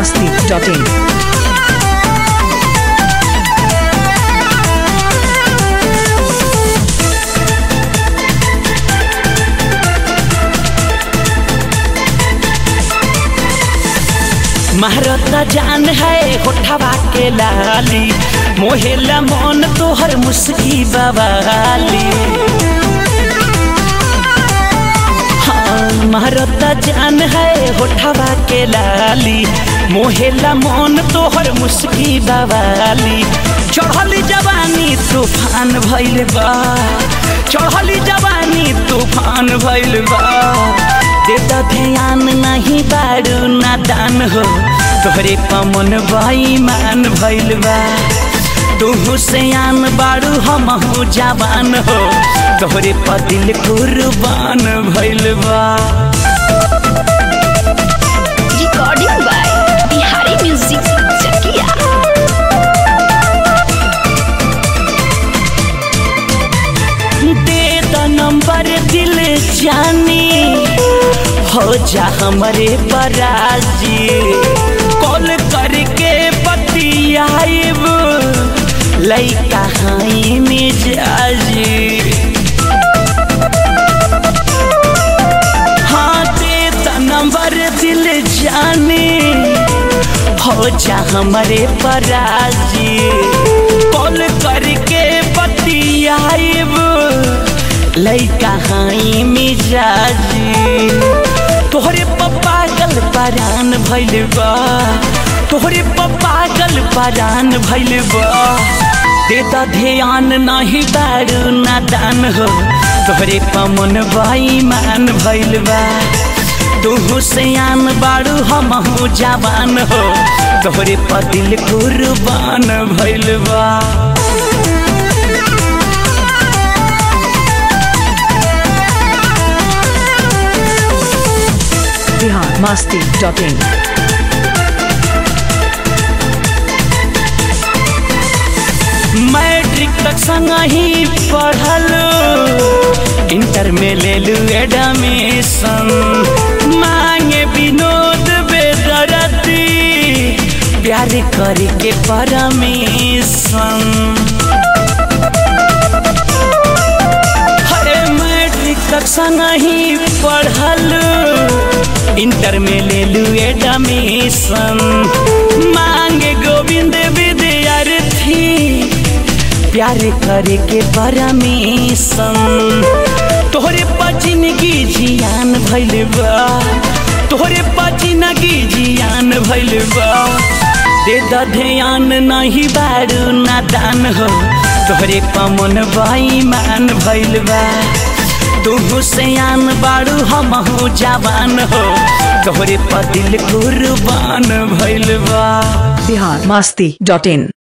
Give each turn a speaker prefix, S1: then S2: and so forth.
S1: masti.in.
S2: महारता जान है होठवा के लाली मोहेला मन तोहर मुस्की बवाली हाँ महारता जान है होठवा के लाली मोहेला मन तोहर मुस्की बवाली चढ़ली जवानी तूफान भइल बा चढ़ली जवानी तूफान भइल बा देता ध्यान नहीं बारू नादान हो तोहरे पमन मान भइल बा तू सयान बारू हमहू जवान हो तोहरे पदिल कुर्बान भइल बा
S3: recording by Bihari Music Chakia.
S2: दे द नंबर दिल जानी हो जा हमारे पराजी कॉल करके बतियाइब लइका हाई मिजाजी हाँ दे द नंबर दिल जानी हो जा हमारे पराजी कॉल करके बतियाइब लइका हाई मिजाजी तोहरे पप्पा गल परान भइल बा तोहरे पप्पा गल परान भइल बा देता ध्यान नहीं बारू नादान हो तोहरे पमन मान भइल बा तू सयान बारू हमहू जवान हो तोहरे पदिल कुर्बान भइल बा
S1: Bihar masti.in.
S2: मैट्रिक तक संग ही पढ़ल इंटर में ले लू एडमिशन मांगे विनोद बेदरती प्यार करके परमिशन हरे मैट्रिक तक संग ही पढ़ल इंटर में ले लू एडमिशन मांगे गोविंद विद्यार्थी प्यार करे के परमिशन तोहरे पचिनगी जियान भइल बा तोहरे पचिनगी जियान भइल बा दे द ध्यान नहीं बारू नादान हो तोहरे पमन मान भइल बा तू सयान बारू हमहू जवान हो तोहरे पदिल कुर्बान भइल बा
S1: Bihar masti.in.